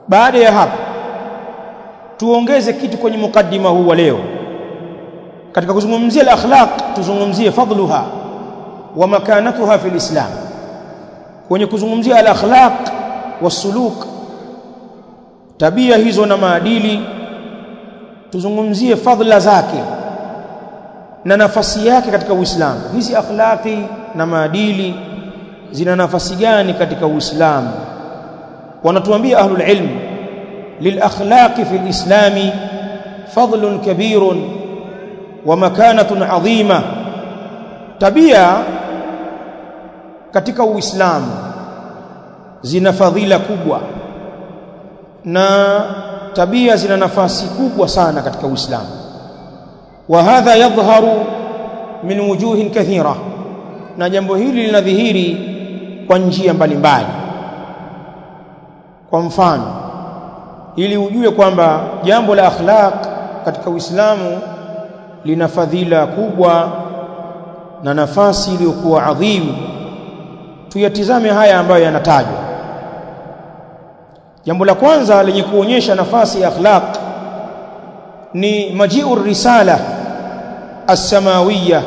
baada ya hapo tuongeze kitu kwenye mukaddima huu wa leo katika kuzungumzia al-akhlaq tuzungumzie fadluha wa makanatuha fi al-islam kwenye kuzungumzia al-akhlaq wasuluk tabia hizo na maadili tuzungumzie fadhila zake na nafasi yake katika Uislamu hizi akhlaqi na maadili zina nafasi gani katika Uislamu wanatuambia ahlul ilm للاخلاق في الاسلام فضل كبير ومكانه عظيمه tabia katika uislamu zina fadhila kubwa na tabia zina nafasi kubwa sana katika uislamu wa hadha yadhharu min wujuhin kathira na jambo hili linadhihiri kwa njia mbalimbali kwa mfano ili ujue kwamba jambo la akhlaq katika Uislamu lina fadhila kubwa na nafasi iliyokuwa adhimu tuyatizame haya ambayo yanatajwa jambo la kwanza lenye kuonyesha nafasi ya akhlaq ni majiu risala as-samawiyya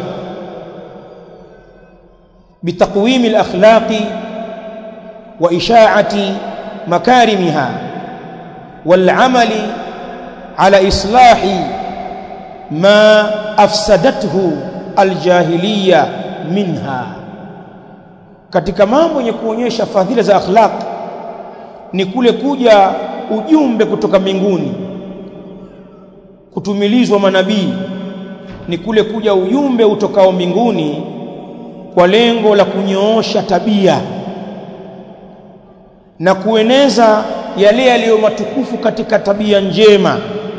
bitaqwim al-akhlaqi wa isha'ati makarimiha والعمل على إصلاح ما أفسدته الجاهلية منها katika mambo yenye kuonyesha fadhila za akhlaq ni kule kuja ujumbe kutoka mbinguni kutumilizwa manabii ni kule kuja ujumbe utokao mbinguni kwa lengo la kunyoosha tabia na kueneza yale yaliyo matukufu katika tabia njema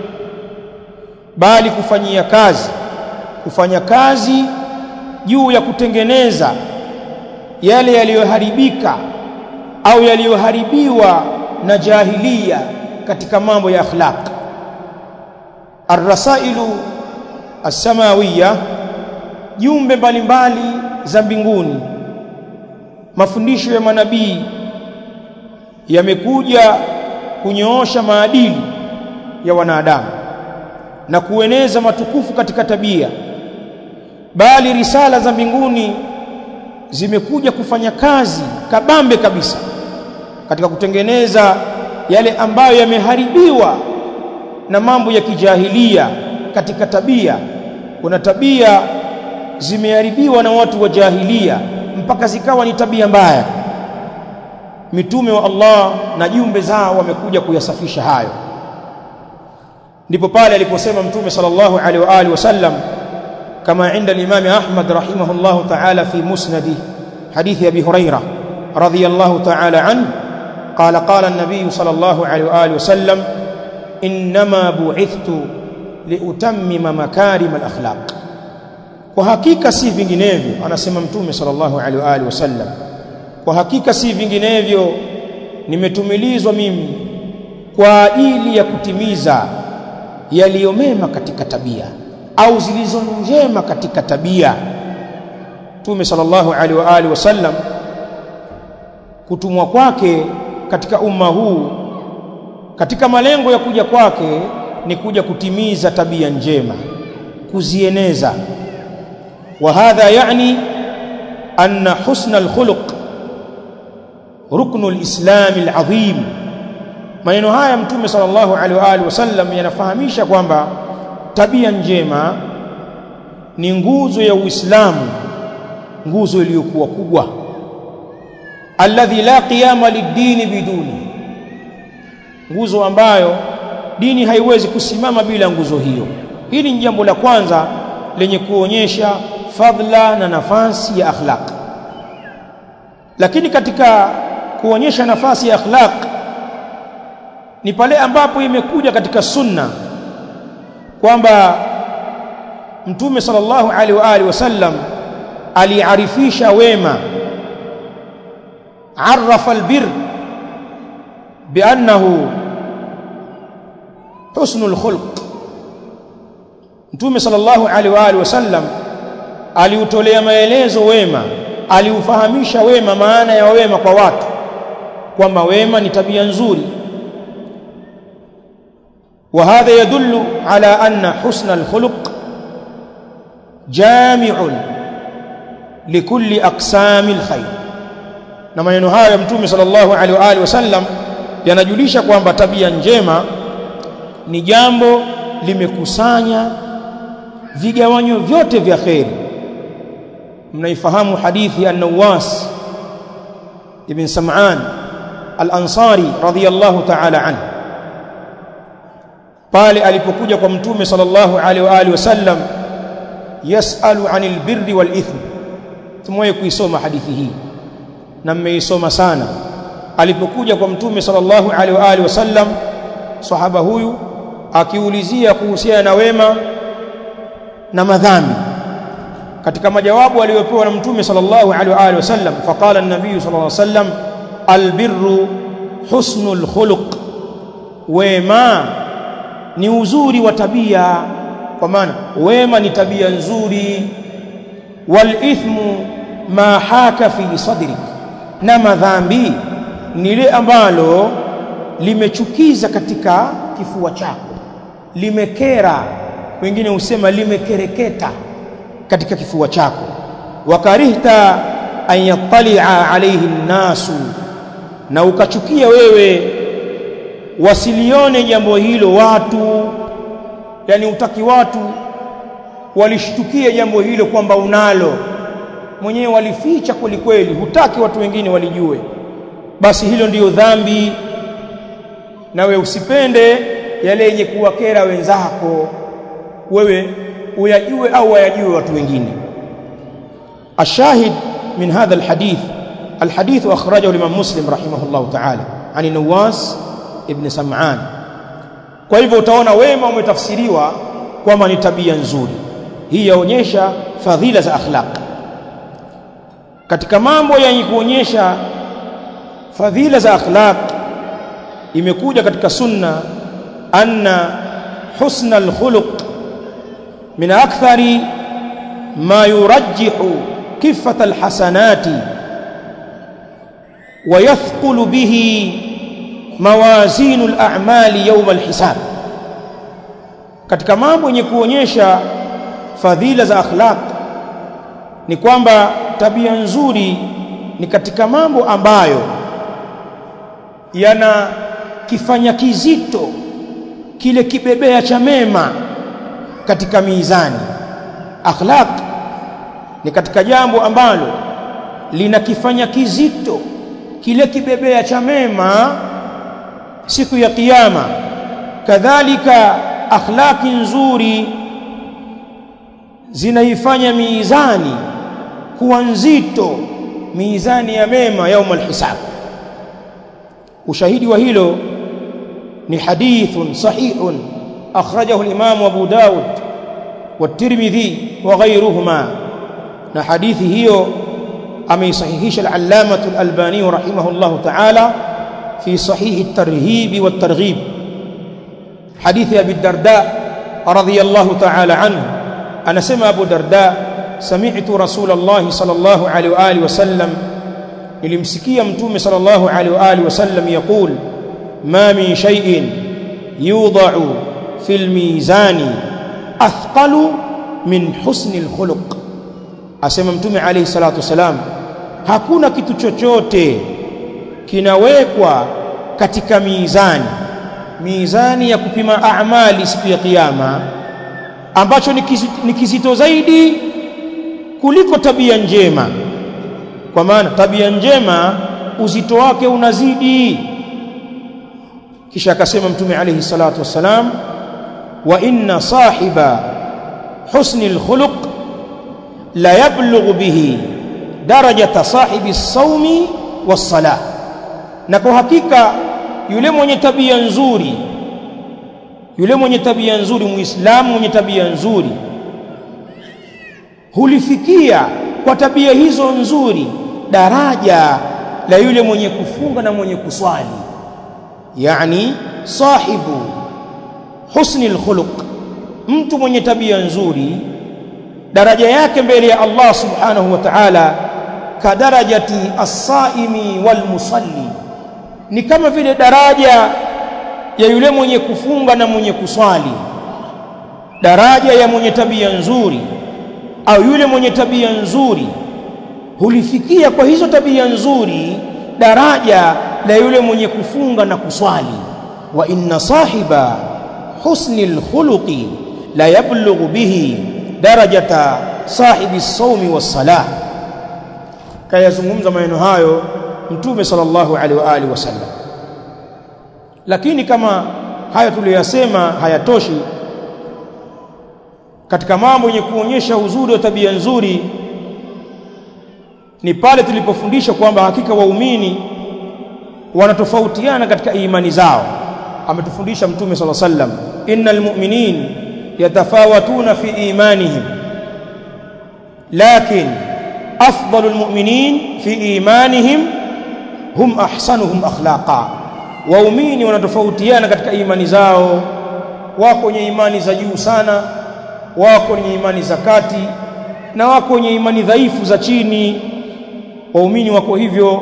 bali kufanyia kazi kufanya kazi juu ya kutengeneza yale yaliyoharibika au yaliyoharibiwa na jahilia katika mambo ya akhlaq arrasailu as-samawiyya jumbe mbalimbali za mbinguni mafundisho ya manabii yamekuja kunyoosha maadili ya wanadamu na kueneza matukufu katika tabia bali risala za mbinguni zimekuja kufanya kazi kabambe kabisa katika kutengeneza yale ambayo yameharibiwa na mambo ya kijahilia katika tabia kuna tabia zimeharibiwa na watu wa jahilia mpaka zikawa ni tabia mbaya mitume wa Allah na jumbe zao wamekuja kuyasafisha hayo ndipo pale aliposema mtume sallallahu alaihi wa alihi wasallam kama inda al-imam Ahmad rahimahullah ta'ala fi musnadi hadithi abi hurairah radiyallahu ta'ala anhu قال قال النبي صلى الله عليه واله وسلم انما بعثت لاتمم مكارم الاخلاق kwa hakika si vinginevyo anasema mtume sallallahu alaihi wa alihi wasallam kwa hakika si vinginevyo nimetumilizwa mimi kwa ajili ya kutimiza yaliyo mema katika tabia au zilizo njema katika tabia Mtume sallallahu alaihi wa alihi wasallam kutumwa kwake katika umma huu katika malengo ya kuja kwake ni kuja kutimiza tabia njema kuzieneza wa hadha yani anna husna alkhuluq ruknu alislam alazim maneno haya mtume sallallahu alaihi wa alihi wasallam yanafahamisha kwamba tabia njema ni nguzo ya Uislamu nguzo iliyokuwa kubwa alladhi la qiyama lid-dini biduni nguzo ambayo dini haiwezi kusimama bila nguzo hiyo hili ni jambo la kwanza lenye kuonyesha fadhila na nafasi ya akhlaq lakini katika kuonyesha nafasi ya akhlaq ni pale ambapo imekuja katika sunna kwamba mtume sallallahu alaihi wa alihi wasallam aliarifisha wema عرف البر بأنه حسن الخلق Mtume sallallahu alaihi wa alihi wasallam aliutolea maelezo wema, aliufahamisha wema, maana ya wema kwa watu, kwamba wema ni tabia nzuri, وهذا يدل على أن حسن الخلق جامع لكل أقسام الخير na maneno haya mtume sallallahu alaihi wa alihi wasallam yanajulisha kwamba tabia njema ni jambo limekusanya vigawanyo vyote vya kheri mnaifahamu hadithi ya Nawas ibn Sam'an al-Ansari radhiyallahu ta'ala anhu pale alipokuja kwa mtume sallallahu alaihi wa alihi wasallam yasalu anil birri wal ithm tumewahi kuisoma hadithi hii na mmeisoma sana alipokuja kwa mtume sallallahu alaihi wa alihi wasallam sahaba huyu akiulizia kuhusiana na wema na madhambi katika majawabu aliyopewa na mtume sallallahu alaihi wa alihi wasallam faqala an-nabiy sallallahu alaihi wasallam albirru husnul khuluq wema ni uzuri wa tabia kwa maana wema ni tabia nzuri wal ithmu ma haka fi sadrik na madhambi ni ile ambalo limechukiza katika kifua chako limekera wengine husema limekereketa katika kifua chako wakarihta an yattalia alayhi nnasu na ukachukia wewe wasilione jambo hilo watu yani utaki watu walishtukie jambo hilo kwamba unalo mwenyewe walificha kweli kweli hutaki watu wengine walijue basi hilo ndiyo dhambi nawe usipende yale yenye kuwakera wenzako wewe uyajue au wayajue watu wengine الشاهد من هذا الحديث الحديث أخرجه الإمام مسلم رحمه الله تعالى عن النواس ابن سمعان kwa hivyo utaona wema umetafsiriwa kwamba ni tabia nzuri hii yaonyesha fadhila za akhlaq katika mambo yenye kuonyesha fadhila za akhlaq imekuja katika sunna anna husna alkhuluq min akthari ma yurajjihu kifata alhasanati ويثقل به موازين الأعمال يوم الحساب katika mambo yenye kuonyesha fadhila za akhlaq ni kwamba tabia nzuri ni katika mambo ambayo yana kifanya kizito kile kibebea cha mema katika mizani akhlaq ni katika jambo ambalo linakifanya kizito kile kibebea cha mema siku ya kiyama kadhalika akhlaki nzuri zinaifanya mizani kuwa nzito mizani ya mema yaum alhisab ushahidi wa hilo ni hadithun sahihun akhrajahu al-imam Abu Dawud والترمذي وغيرهما na hadithi hiyo ameisahihisha al-allamah al-albani rahimahullah ta'ala fi sahih at-tarhib wat-targhib hadithi abi darda radiyallahu ta'ala anhu anasema abu darda sami'tu rasulullah sallallahu alaihi wa alihi wasallam nilimsikia mtume sallallahu alaihi wa alihi wasallam yaqul ma min shay'in yudha'u fil mizani athqalu min husni al-khuluq asema mtume alayhi salatu wasalam hakuna kitu chochote kinawekwa katika mizani mizani ya kupima amali siku ya kiyama ambacho ni kizito zaidi kuliko tabia njema kwa maana tabia njema uzito wake unazidi kisha akasema mtume alayhi salatu wasalam wa inna sahiba husni alkhuluq la yablughu bihi darajata sahibi saumi was-salah na kwa hakika yule mwenye tabia nzuri yule mwenye tabia nzuri muislamu mwenye tabia nzuri hulifikia kwa tabia hizo nzuri daraja la yule mwenye kufunga na mwenye kuswali yani sahibu husni alkhuluq mtu mwenye tabia nzuri daraja yake mbele ya Allah subhanahu wa ta'ala kadarajati as-saimi wal musalli ni kama vile daraja ya yule mwenye kufunga na mwenye kuswali daraja ya mwenye tabia nzuri au yule mwenye tabia nzuri hulifikia kwa hizo tabia nzuri daraja la yule mwenye kufunga na kuswali wa inna sahiba husni alkhuluqi la yablughu bihi darajata sahibi sawmi was-salah kayazungumza maneno hayo mtume sallallahu alaihi wa alihi wasallam lakini kama haya tuliyosema hayatoshi katika mambo yenye kuonyesha uzuri wa tabia nzuri ni pale tulipofundisha kwamba hakika waumini wanatofautiana katika imani zao ametufundisha mtume sala sallam innal mu'minin yatafawatuna fi imanihim lakin afdalul mu'minin fi imanihim hum ahsanuhum akhlaqa waumini wanatofautiana katika imani zao wako wenye imani za juu sana wako wenye imani za kati na wako wenye imani dhaifu za chini waumini wako hivyo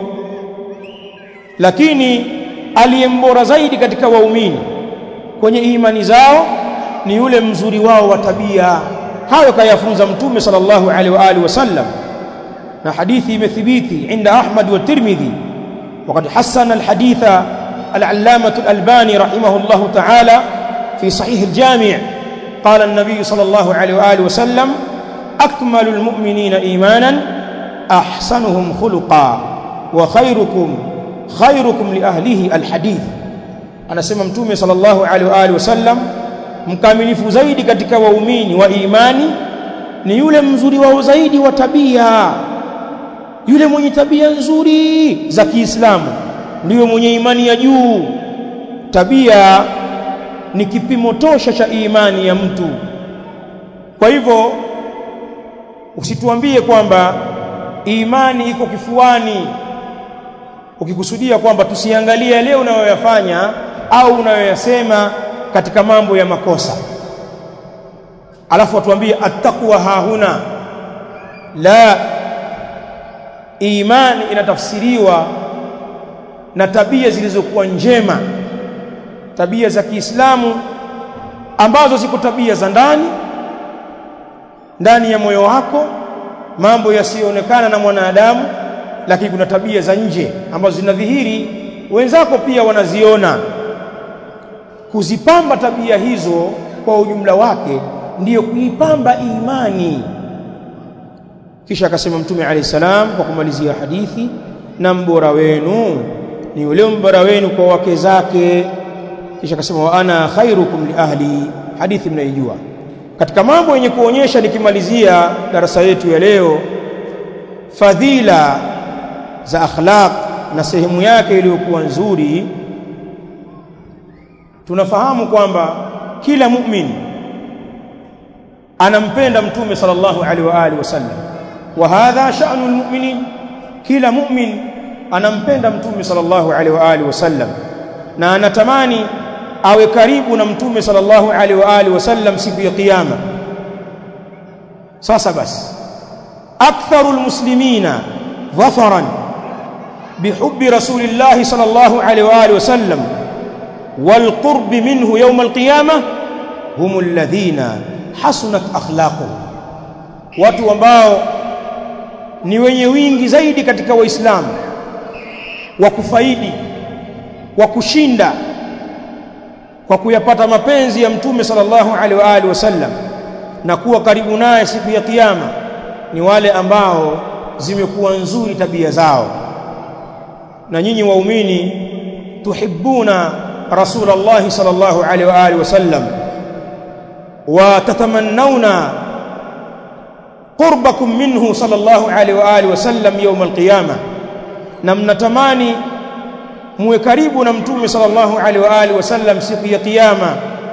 lakini aliyembora zaidi katika waumini kwenye imani zao ni yule mzuri wao wa tabia hayo kayafunza mtume sallallahu alaihi wa alihi wasallam na hadithi imethibiti inda Ahmad wa Tirmidhi وقد حسن الحديث العلامة الألباني رحمه الله تعالى في صحيح الجامع قال النبي صلى الله عليه وآله وسلم أكمل المؤمنين إيمانا أحسنهم خلقا وخيركم خيركم لأهله الحديث أنا سمع متومي صلى الله عليه وآله وسلم mkamilifu zaidi katika waumini wa imani ni yule mzuri wao zaidi wa tabia yule mwenye tabia nzuri za Kiislamu ndiyo mwenye imani ya juu tabia ni kipimo tosha cha imani ya mtu kwa hivyo usituambie kwamba imani iko kifuani ukikusudia kwamba tusiangalie leo unayoyafanya au unayoyasema katika mambo ya makosa alafu watuambie attaqwa hahuna la imani inatafsiriwa na tabia zilizokuwa njema tabia za Kiislamu ambazo ziko tabia za ndani ndani ya moyo wako mambo yasiyoonekana na mwanadamu lakini kuna tabia za nje ambazo zinadhihiri wenzako pia wanaziona kuzipamba tabia hizo kwa ujumla wake ndiyo kuipamba imani kisha akasema mtume alayhi salam kwa kumalizia hadithi na mbora wenu ni yule mbora wenu kwa wake zake kisha akasema wa ana khairukum li ahli hadithi mnaijua katika mambo yenye kuonyesha nikimalizia darasa yetu ya leo fadhila za akhlaq na sehemu yake iliyokuwa nzuri tunafahamu kwamba kila mu'min anampenda mtume sallallahu alaihi wa alihi wasallam wa hadha sha'nu almu'minin kila mu'min anampenda mtume sallallahu alaihi wa alihi wasallam na anatamani awe karibu na mtume sallallahu alaihi wa alihi wasallam siku ya kiyama sasa basi aktharu almuslimina dhafaran bihubbi rasulillahi sallallahu alaihi wa alihi wasallam والقرب منه يوم القيامة هم الذين حسنت أخلاقهم watu ambao ni wenye wingi zaidi katika waislamu wa kufaidi wa kushinda kwa kuyapata mapenzi ya mtume sallallahu alaihi wa alihi wasallam na kuwa karibu naye siku ya kiyama ni wale ambao zimekuwa nzuri tabia zao na nyinyi waumini tuhibbuna رسول الله صلى الله عليه واله وسلم وتتمنون قربكم منه صلى الله عليه واله وسلم يوم القيامه na mnatamani muwe karibu na mtume sallallahu alaihi wa alihi wasallam siku ya kiyama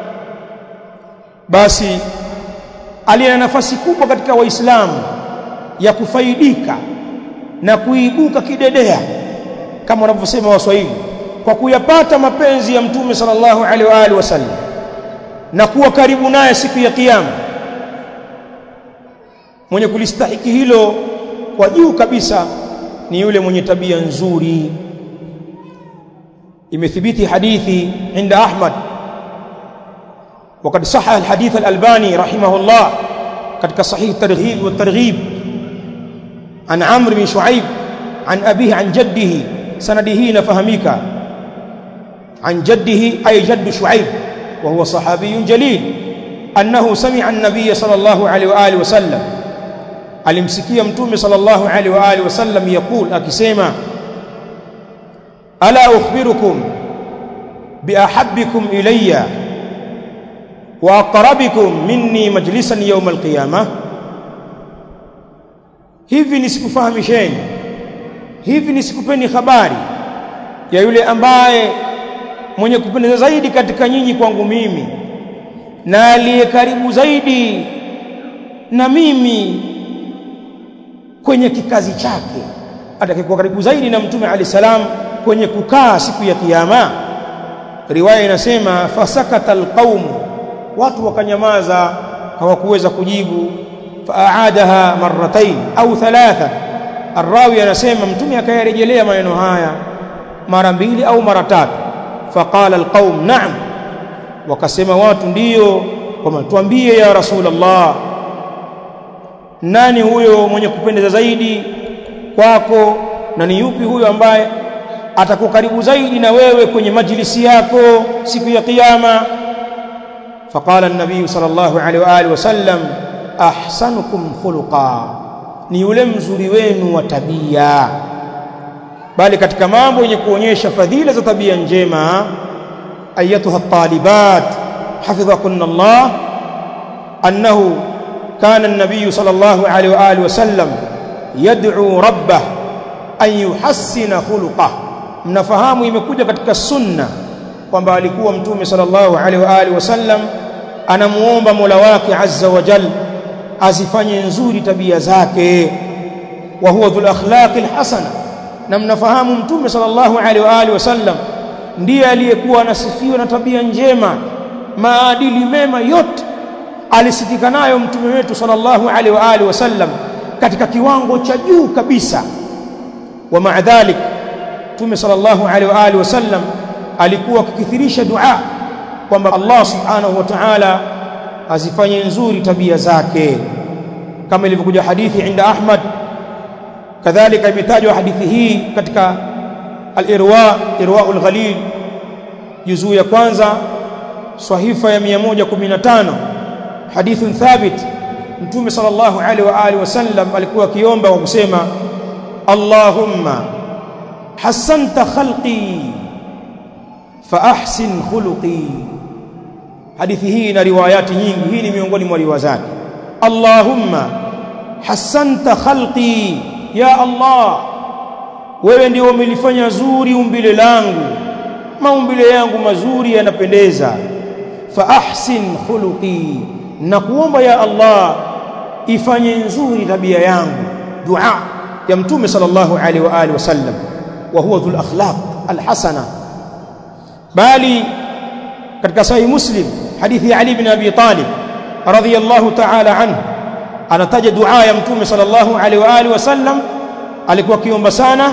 basi aliye nafasi kubwa katika waislamu ya kufaidika na kuibuka kidedea kama wanavyosema waswahili kwa kuyapata mapenzi ya mtume sallallahu alaihi wa alihi wasallam na kuwa karibu naye siku ya kiyama mwenye kulistahiki hilo kwa juu kabisa ni yule mwenye tabia nzuri imethibiti hadithi inda Ahmad وقد صح الحديث الألباني رحمه الله قد صحيح الترغيب والترغيب عن عمرو بن شعيب عن أبيه عن جده سنده نفهميك عن جده أي جد شعيب وهو صحابي جليل أنه سمع النبي صلى الله عليه وآله وسلم alimsikia mtume sallallahu alaihi wa alihi wasallam yakul akisema ala ukhbirukum biahabbikum ilayya wa aqrabikum minni majlisan yawm alqiyamah hivi nisikufahamisheni hivi nisikupeni habari ya yule ambaye mwenye kupendeza zaidi katika nyinyi kwangu mimi na aliye karibu zaidi na mimi kwenye kikazi chake atakayekuwa karibu zaidi na mtume ali salam kwenye kukaa siku ya kiyama riwaya inasema fasakata alqaum watu wakanyamaza hawakuweza kujibu faaadaha marratain au thalatha arrawi anasema mtume akayarejelea maneno haya mara mbili au mara tatu faqala alqaum na'am wakasema watu ndiyo kwamba tuambie ya rasulullah nani huyo mwenye kupendeza zaidi kwako na ni yupi huyo ambaye atakuwa karibu zaidi na wewe kwenye majlisi yako siku ya kiyama faqala an-nabiy sallallahu alaihi wa alihi wasallam ahsanukum khuluqa ni yule mzuri wenu wa tabia bali katika mambo yenye kuonyesha fadhila za tabia njema ayatuha at-talibat hafidhakunna Allah annahu كان النبي صلى الله عليه وآله وسلم يدعو ربه أن يحسن خلقه mnafahamu imekuja katika sunna kwamba alikuwa mtume sallallahu alaihi wa alihi wasallam anamuomba Mola wake azza wa jal azifanye nzuri tabia zake wa huwa dhul akhlaqi alhasana na mnafahamu mtume sallallahu alaihi wa alihi wasallam ndiye aliyekuwa anasifiwa na tabia njema maadili mema yote alisifika nayo mtume wetu sallallahu alaihi wa alihi wasallam katika kiwango cha juu kabisa wa ma'a dhalik mtume sallallahu alaihi wa alihi wasallam alikuwa akikithirisha dua kwamba Allah subhanahu wa ta'ala azifanye nzuri tabia zake kama ilivyokuja hadithi inda Ahmad kadhalika imetajwa hadithi hii katika al-irwa irwaul ghalil juzuu ya kwanza sahifa ya 115 hadithun thabit mtume sallallahu alaihi wa alihi wasallam alikuwa akiomba kwa kusema Allahumma hasanta khalqi fa ahsin khuluqi hadithi hii ina riwayati nyingi hii ni miongoni mwa riwaya zake Allahumma hasanta khalqi ya Allah wewe ndio umelifanya zuri umbile langu maumbile yangu mazuri yanapendeza fa ahsin khuluqi na kuomba ya Allah ifanye nzuri tabia yangu dua ya mtume sallallahu alaihi wa alihi wasallam wa huwa dhul akhlaq alhasana bali katika sahih muslim hadithi ya ali ibn abi talib radhiyallahu ta'ala anhu anataja dua ya mtume sallallahu alaihi wa alihi wasallam alikuwa kiomba sana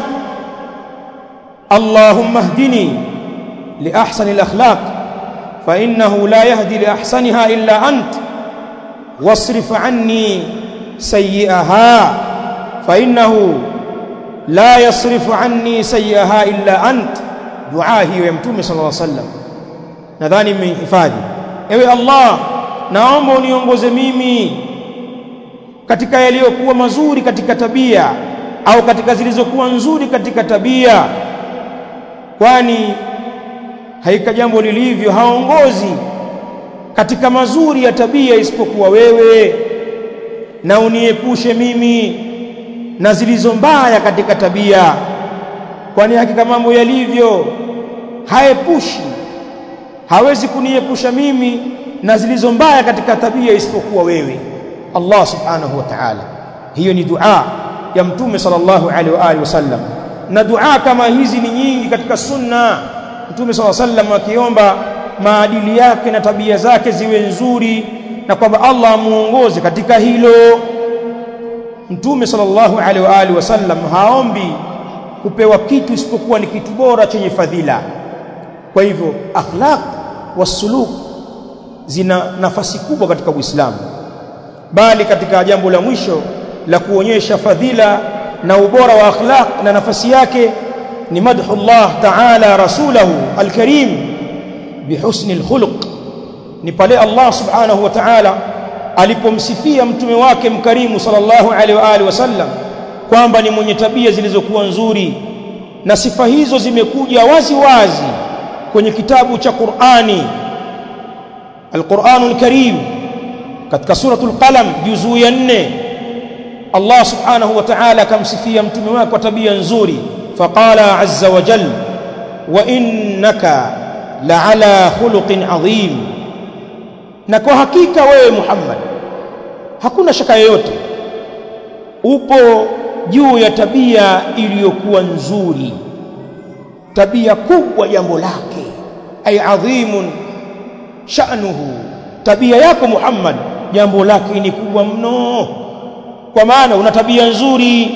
اللهم اهدني لأحسن الأخلاق فإنه لا يهدي لأحسنها إلا أنت واصرف عني سيئها فإنه لا يصرف عني سيئها إلا أنت دعاء هي يمتوم صلى الله عليه وسلم nadhani mmehifadhi ewe Allah naomba uniongoze mimi katika yaliyokuwa mazuri katika tabia au katika zilizokuwa nzuri katika tabia kwani haika jambo lilivyo haongozi katika mazuri ya tabia isipokuwa wewe na uniepushe mimi na zilizo mbaya katika tabia kwani hakika mambo yalivyo haepushi hawezi kuniepusha mimi na zilizo mbaya katika tabia isipokuwa wewe Allah subhanahu wa ta'ala hiyo ni dua ya mtume sallallahu alaihi wa alihi wasallam na dua kama hizi ni nyingi katika sunna mtume sallallahu alaihi wasallam akiomba maadili yake na tabia zake ziwe nzuri na kwamba Allah amuongoze katika hilo mtume sallallahu alaihi wa alihi wasallam haombi kupewa kitu isipokuwa ni kitu bora chenye fadhila kwa hivyo akhlaq wasuluk zina nafasi kubwa katika Uislamu bali katika jambo la mwisho la kuonyesha fadhila na ubora wa akhlaq na nafasi yake ni madhu Allah ta'ala rasulahu alkarim bihusni alkhuluq ni pale Allah subhanahu wa ta'ala alipomsifia mtume wake mkarimu sallallahu alaihi wa alihi wasallam kwamba ni mwenye tabia zilizokuwa nzuri na sifa hizo zimekuja wazi wazi kwenye kitabu cha Qur'ani Al-Qur'anul Karim katika suratul Qalam juzuu ya 4 Allah subhanahu wa ta'ala akamsifia mtume wake kwa tabia nzuri faqala azza wa jalla wa innaka la'ala khuluqin adhim na kwa hakika wewe Muhammad hakuna shaka yoyote upo juu ya tabia iliyokuwa nzuri tabia kubwa jambo lake ay adhimun sha'nuhu tabia yako Muhammad jambo lake ni kubwa mno kwa maana una tabia nzuri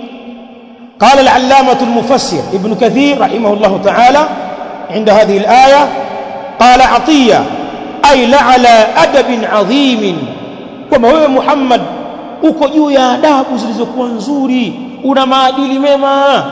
قال العلامة المفسر ابن كثير رحمه الله تعالى عند هذه الآية قال عطية أي لعلى أدب عظيم كما هو محمد uko juu ya adabu zilizokuwa nzuri una maadili mema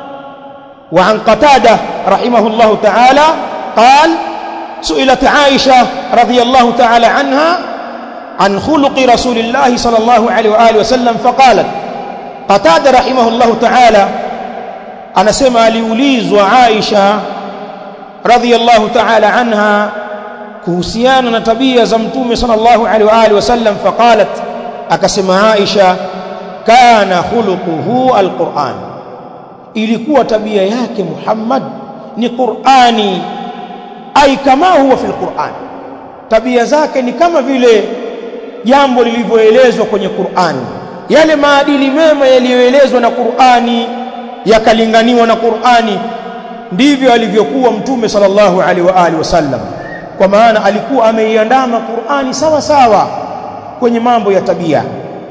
wa an qatada rahimahullah ta'ala qal su'ilat aisha radhiyallahu ta'ala anha an khuluqi rasulillah sallallahu alayhi wa alihi wasallam faqalat qatada rahimahullah ta'ala anasema aliulizwa aisha radhiyallahu ta'ala anha kuhusiana na tabia za mtume sallallahu alaihi wa alihi wasallam faqalat akasema Aisha kana khuluquhu alquran ilikuwa tabia yake Muhammad ni Qur'ani ai kama huwa fil Qur'an tabia zake ni kama vile jambo lilivyoelezwa kwenye Qur'ani yale maadili mema yaliyoelezwa na Qur'ani yakalinganiwa na Qur'ani ndivyo alivyokuwa mtume sallallahu alaihi wa alihi wasallam kwa maana alikuwa ameiandama Qur'ani sawa sawa kwenye mambo ya tabia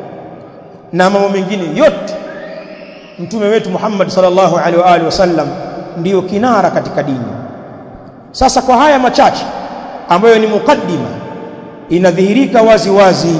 na mambo mengine yote mtume wetu Muhammad sallallahu alaihi wa alihi wasallam ndiyo kinara katika dini sasa kwa haya machache ambayo ni mukaddima inadhihirika wazi wazi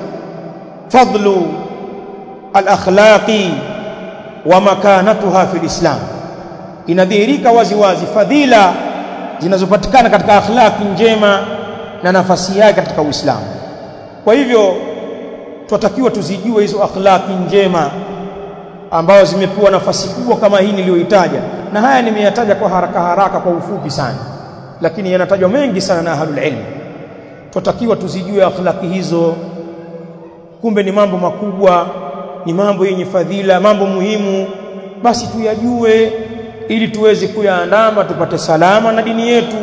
fadlu al-akhlaqi wa makanatuha fil islam inadhihirika wazi wazi fadhila zinazopatikana katika akhlaqi njema na nafasi yake katika Uislamu kwa hivyo tunatakiwa tuzijue hizo akhlaqi njema ambazo zimepewa nafasi kubwa kama hii niliyoitaja na haya nimeyataja kwa haraka haraka kwa ufupi sana lakini yanatajwa mengi sana na ahlul ilm tunatakiwa tuzijue akhlaqi hizo kumbe ni mambo makubwa ni mambo yenye fadhila mambo muhimu basi tuyajue ili tuweze kuyaandama tupate salama na dini yetu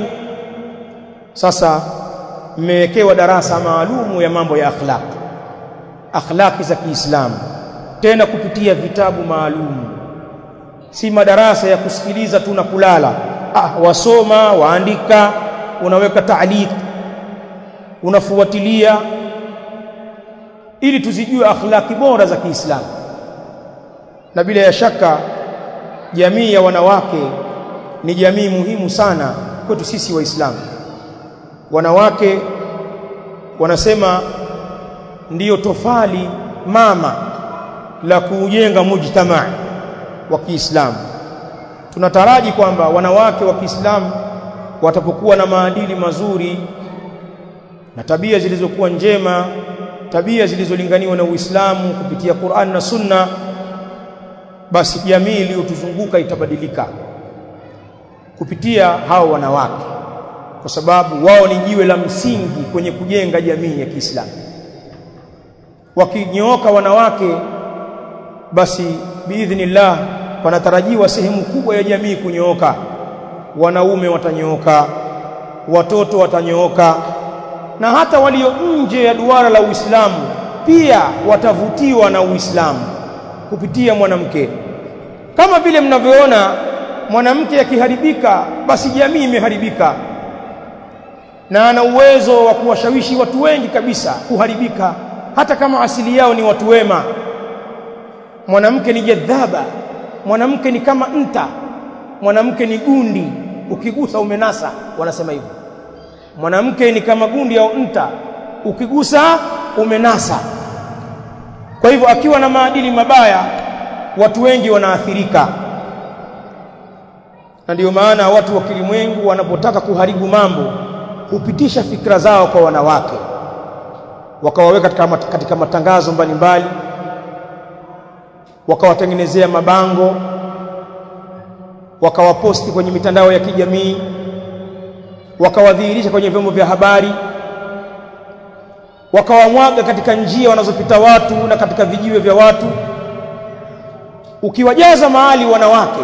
sasa mmewekewa darasa maalumu ya mambo ya akhlaq akhlaqi za Kiislamu tena kupitia vitabu maalum si madarasa ya kusikiliza tu na kulala ah wasoma waandika unaweka taaliq unafuatilia ili tuzijue akhlaki bora za Kiislamu na bila ya shaka jamii ya wanawake ni jamii muhimu sana kwetu sisi waislamu wanawake wanasema ndiyo tofali mama la kujenga mujtamaa wa Kiislamu tunataraji kwamba wanawake wa Kiislamu watapokuwa na maadili mazuri na tabia zilizokuwa njema tabia zilizolinganiwa na Uislamu kupitia Qur'an na Sunna basi jamii iliyotuzunguka itabadilika kupitia hao wanawake kwa sababu wao ni jiwe la msingi kwenye kujenga jamii ya Kiislamu wakinyooka wanawake basi biidhnillah panatarajiwa sehemu kubwa ya jamii kunyooka wanaume watanyooka watoto watanyooka na hata walio nje ya duara la Uislamu pia watavutiwa na Uislamu kupitia mwanamke kama vile mnavyoona mwanamke akiharibika basi jamii imeharibika na ana uwezo wa kuwashawishi watu wengi kabisa kuharibika hata kama asili yao ni watu wema mwanamke ni jadhaba mwanamke ni kama nta mwanamke ni gundi ukigusa umenasa wanasema hivyo mwanamke ni kama gundi au nta ukigusa umenasa kwa hivyo akiwa na maadili mabaya watu wengi wanaathirika na ndio maana watu wa kilimwengu wanapotaka kuharibu mambo hupitisha fikra zao kwa wanawake wakawaweka katika, katika matangazo mbalimbali wakawatengenezea mabango wakawaposti kwenye mitandao ya kijamii wakawadhihirisha kwenye vyombo vya habari wakawamwaga katika njia wanazopita watu na katika vijiwe vya watu ukiwajaza mahali wanawake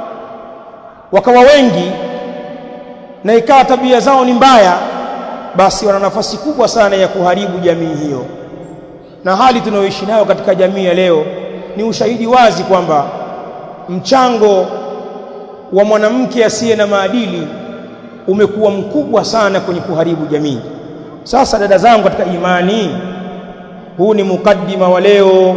wakawa wengi na ikawa tabia zao ni mbaya basi wana nafasi kubwa sana ya kuharibu jamii hiyo na hali tunayoishi nayo katika jamii ya leo ni ushahidi wazi kwamba mchango wa mwanamke asiye na maadili umekuwa mkubwa sana kwenye kuharibu jamii sasa dada zangu katika imani huu ni mukaddima wa leo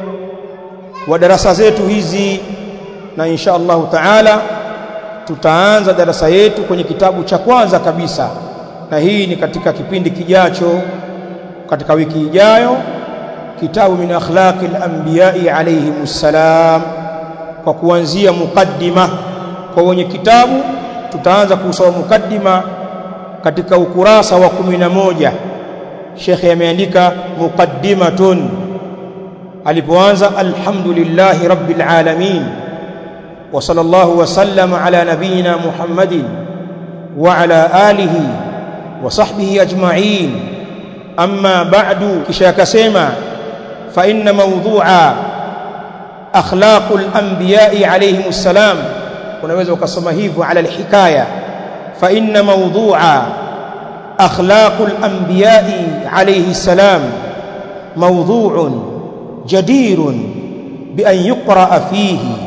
wa darasa zetu hizi na insha Allahu taala tutaanza darasa yetu kwenye kitabu cha kwanza kabisa na hii ni katika kipindi kijacho katika wiki ijayo kitabu min akhlaqi al-anbiya'i alayhimus salam kwa kuanzia mukaddima kwa wenye kitabu tutaanza kusoma mukaddima katika ukurasa wa kumi na moja shekhe ameandika muqaddimatun alipoanza alhamdulillahi rabbil alamin wa sallallahu wa sallama ala nabiyyina muhammadin wa ala alihi wa sahbihi ajma'in amma ba'du kisha akasema fa inna mawdu'a akhlaqul anbiya'i alayhimus salam unaweza ukasoma hivyo ala alhikaya fa inna mawdu'a akhlaqul anbiya'i alayhi salam mawdu'un jadirun bi an yuqra'a fihi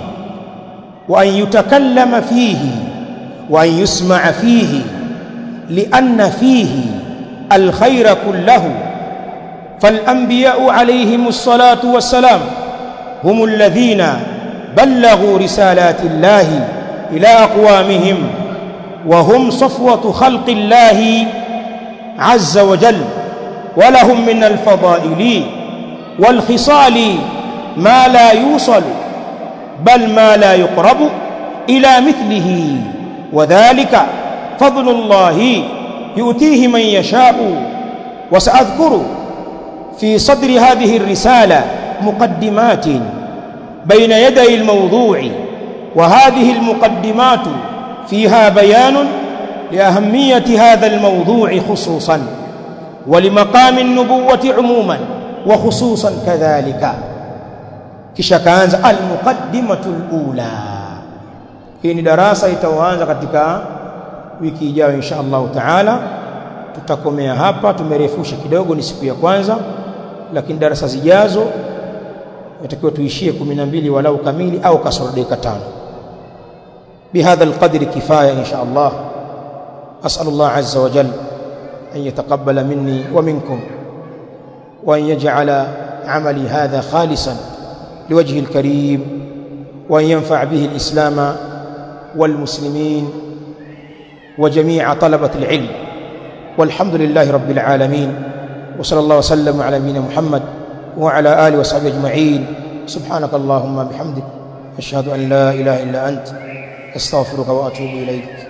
wa an yutakallama fihi wa an yusma'a fihi lianna fihi alkhayra kullahu فالأنبياء عليهم الصلاة والسلام هم الذين بلغوا رسالات الله إلى أقوامهم وهم صفوة خلق الله عز وجل ولهم من الفضائل والخصال ما لا يوصل بل ما لا يقرب إلى مثله وذلك فضل الله يؤتيه من يشاء وسأذكر في صدر هذه الرسالة مقدمات بين يدي الموضوع وهذه المقدمات فيها بيان لأهمية هذا الموضوع خصوصا ولمقام النبوة عموما وخصوصا كذلك kisha kaanza almuqaddimatu alula hii ni darasa itaanza katika wiki ijayo insha Allah taala tutakomea hapa tumerefusha kidogo ni siku ya kwanza lakini darasa zijazo natakiwa tuishie 12 walau kamili au kasoro dakika tano بهذا القدر كفايه ان شاء الله اسال الله عز وجل ان يتقبل مني ومنكم وان يجعل عملي هذا خالصا لوجه الكريم وان ينفع به الاسلام والمسلمين وجميع طلبه العلم والحمد لله رب العالمين وصلى الله وسلم على نبينا محمد وعلى اله وصحبه اجمعين سبحانك اللهم بحمدك اشهد ان لا اله الا انت استغفرك واتوب اليك